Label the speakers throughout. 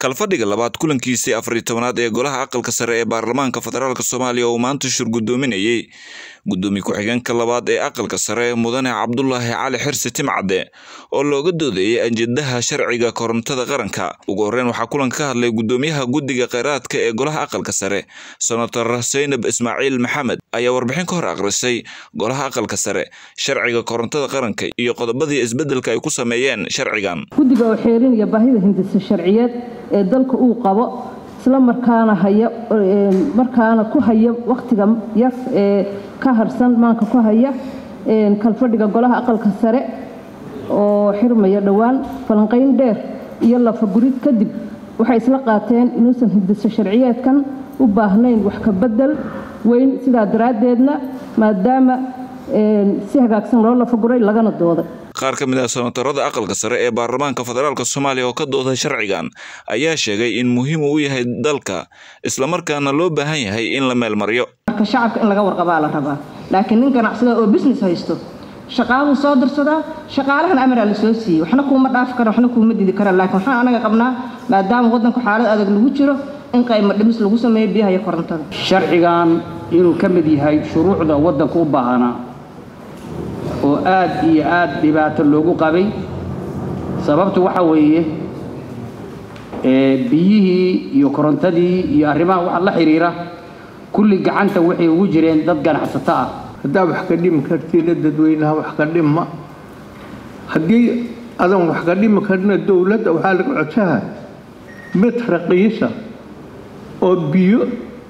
Speaker 1: kalfadhiga labaad kulankiisii afariy tobanaad ee golaha aqalka sare ee baarlamaanka federaalk soomaaliya oo maanta shir guddoominayey guddoomiye ku-xigeenka labaad ee aqalka sare mudane cabdulaahi cali xirsi timcadde oo looga doodayay ajendaha sharciga korontada qaranka ugu horreyn waxaa kulanka ka hadlay guddoomiyaha guddiga kheyraadka ee golaha aqalka sare senator saynab ismaaciil maxamed ayaa warbixin ka hor akhrisay golaha aqalka sare sharciga korontada qaranka iyo qodobadii isbeddelka ay ku sameeyeen sharcigan
Speaker 2: guddiga oo xeerinaya baahida hindisa sharciyeed ee dalka uu qabo isla markaana haya markaana ku haya wakhtiga yar ee ka harsan maanka ku haya kalfadhiga golaha aqalka sare oo xirmaya dhowaan falanqayn dheer iyo lafagurid kadib waxay isla qaateen inuusan hindisa sharciyeedkan u baahnayn wax ka bedel weyn sidaa daraaddeedna maadaama si hagaagsan loo lafaguray lagana dooday
Speaker 1: qaar ka mid ah senatarada aqalka sare ee baarlamaanka federaalk soomaaliya oo ka dooday sharcigan ayaa sheegay in muhiim uu yahay dalka islamarkaana loo baahan yahay in la meelmaryo
Speaker 3: marka shacabka in laga warqabaa la rabaa laakiin nin ganacsada oo business haysto shaqaaluu soo dirsadaa shaqaalahan amaraa la soo siiyey waxna kuuma dhaafi kara waxna kuuma didi kara laakiin waxaan anaga qabnaa maadaama waddanku xaalad adag lagu jiro in qaymo dhimis lagu sameeyo biyaha iyo korontada
Speaker 4: sharcigan inuu ka mid yahay shuruucda waddanka u baahanaa oo aad iyo aad dhibaato loogu qabay sababtu waxa weeye biyihii iyo korontadii iyo arrimaha waxa la xidhiira kulli gacanta waxay ugu jireen dad ganacsato ah
Speaker 5: haddaa wax ka dhimi kartiina dadweynaha wax ka dhima haddii adan wax ka dhimi karina dowladda waxaa laga codsaha mid raqiisa oo biyo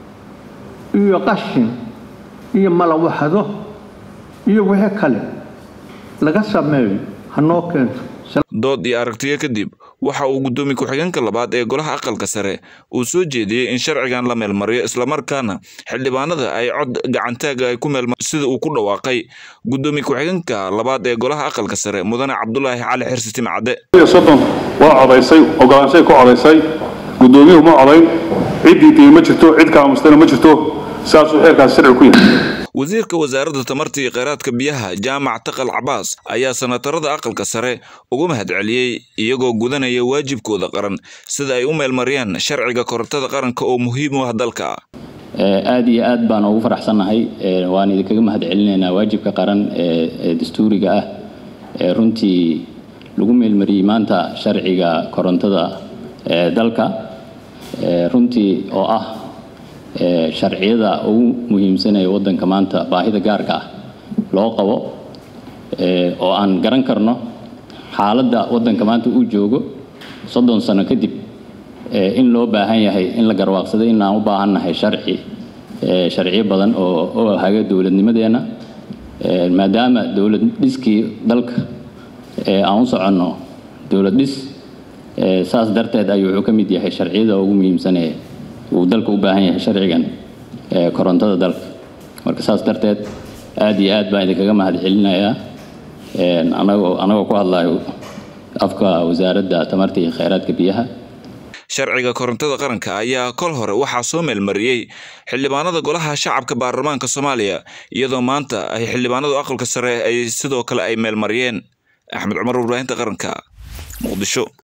Speaker 5: iyo qashin iyo malawaxdo iyo wixii kale laga sameeyo hanoo keento
Speaker 1: dood iyo aragtiyo kadib waxa uu guddoomiye ku-xigeenka labaad ee golaha aqalka sare uu soo jeediyey in sharcigan la meelmariyo islamarkaana xildhibaanada ay cod gacantaaga ay ku meelmar sida uu ku dhawaaqay guddoomiye ku-xigeenka labaad ee golaha aqalka sare mudane cabdulaahi cali xirsi timcadde
Speaker 6: soddon waa codaysay ogolaanshay ku codaysay guddoomiyuhu ma codayn ciddii diiy ma jirto cid kaamustana ma jirto saasuu xeerkaasi sharci ku yahay
Speaker 1: wasiirka wasaaradda tamarta iyo kheyraadka biyaha jaamac taqal cabaas ayaa senatarada aqalka sare uga mahadceliyey iyagoo gudanaya waajibkooda qaran sida ay u meelmariyaan sharciga korontada qaranka oo muhiim u ah dalka
Speaker 7: aad iyo aad baan ugu faraxsannahay waan idinkaga mahad celinaynaa waajibka qaran ee dastuuriga ah ee runtii lagu meelmariyey maanta sharciga korontada ee dalka runtii oo ah sharciyada ugu muhiimsanaya waddanka maanta baahida gaarka ah loo qabo oo aan garan karno xaaladda waddanka maanta uu joogo soddon sano kadib in loo baahan yahay in la garwaaqsaday in aan u baahannahay sharci sharciyo badan oo haga dowladnimadeenna maadaama dowlad dhiskii dalka aan u soconno dowlad dhis saas darteed ayuu wuxuu ka mid yahay sharciyada ugu muhiimsanaya uu dalka u baahan yahay sharcigan korontada dalka marka saas darteed aad iyo aad baan idinkaga mahad celinayaa anagoo anagoo ku hadlayo afka wasaaradda tamarta iyo kheyraadka biyaha
Speaker 1: sharciga korontada qaranka ayaa kol hore waxaa soo meelmariyey xildhibaanada golaha shacabka baarlamaanka soomaaliya iyadoo maanta ay xildhibaanadu aqalka sare ay sidoo kale ay meelmariyeen axmed cumar warbaahinta qaranka muqdisho